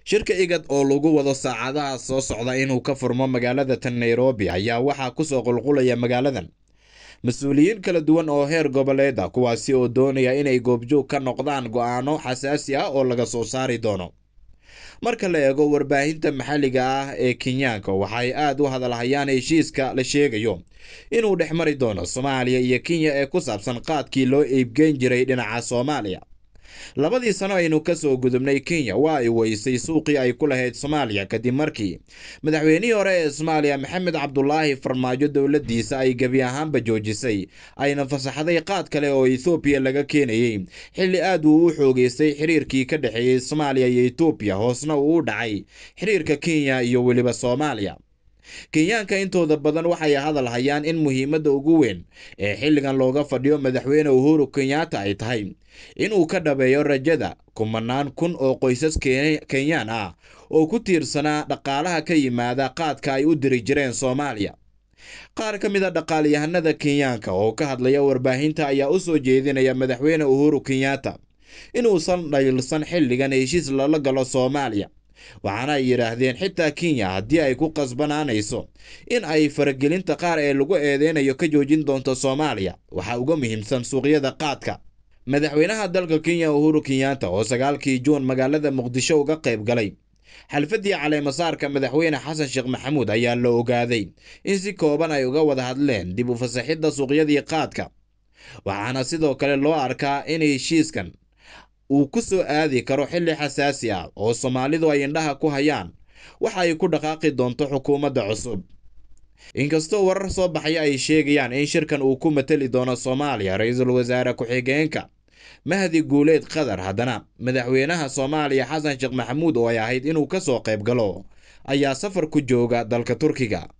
shirka igad oo lagu wado saacadaha soo socda inuu ka furmo magaalada tan nairobi ayaa waxaa kusoo qulqulaya magaaladan mas-uuliyiin kala duwan oo heer goboleed ah kuwaasi oo doonaya inay goobjoog ka noqdaan go-aano xasaasi ah oo laga soo saari doono marka la eego warbaahinta maxalliga ah ee kenyaanka waxay aad u hadalhayaan heshiiska la sheegayo inuu dhex mari doono soomaaliya iyo kenya ee ku saabsan qaadkii loo iibgeyn jiray dhinaca soomaaliya labadii sano aynu kasoo gudubnay kenya waa ay weysay suuqii ay ku lahayd soomaaliya kadib markii madaxweynihii hore ee soomaaliya maxamed cabdulaahi farmaajo dowladdiisa ay gebi ahaanba joojisay ayna fasaxday qaad kale oo ethoobiya laga keenayey xilli aad uu u xoogeystay xiriirkii ka dhexeeyey soomaaliya iyo etoobiya hoosna uu u dhacay xiriirka kenya iyo weliba soomaaliya kenyaanka intooda badan waxay hadal hayaan in muhiimadda ugu weyn ee xilligan looga fadhiyo madaxweyne uhuru kenyatta ay tahay inuu ka dhabeeyo rajada kumanaan kun oo qoysas kenyaan ah oo ku tiirsanaa dhaqaalaha ka yimaada qaadka ay u diri jireen soomaaliya qaar ka mid a dhaqaalyahanada kenyaanka oo ka hadlaya warbaahinta ayaa u soo jeedinaya madaxweyne uhuru kenyatta inuusan dhaylsan xilligan heshiis lala galo soomaaliya waxaana ay yidhaahdeen xitaa kenya haddii ay ku qasbanaanayso in ay faragelinta qaar ee lagu eedeynayo ka joojin doonto soomaaliya waxaa uga muhiimsan suuqyada qaadka madaxweynaha dalka kenya uhuru kenyatta oo sagaalkii juun magaalada muqdisho uga qayb galay xalfadii caleemasaarka madaxweyne xasan sheekh maxamuud ayaa la ogaaday in si kooban ay uga wada hadleen dib u fasaxidda suuqyadii qaadka waxaana sidoo kale loo arkaa in heshiiskan uu ku soo aadi karo xilli xasaasi ah oo soomaalidu ay indhaha ku hayaan waxa ay ku dhaqaaqi doonto xukuumadda cusub inkastoo warar soo baxaya ay sheegayaan in shirkan uu ku mateli doono soomaaliya ra-iisul wasaare ku-xigeenka mahdi guuleed qatar haddana madaxweynaha soomaaliya xasan sheekh maxamuud oo ay ahayd inuu ka soo qayb galo ayaa safar ku jooga dalka turkiga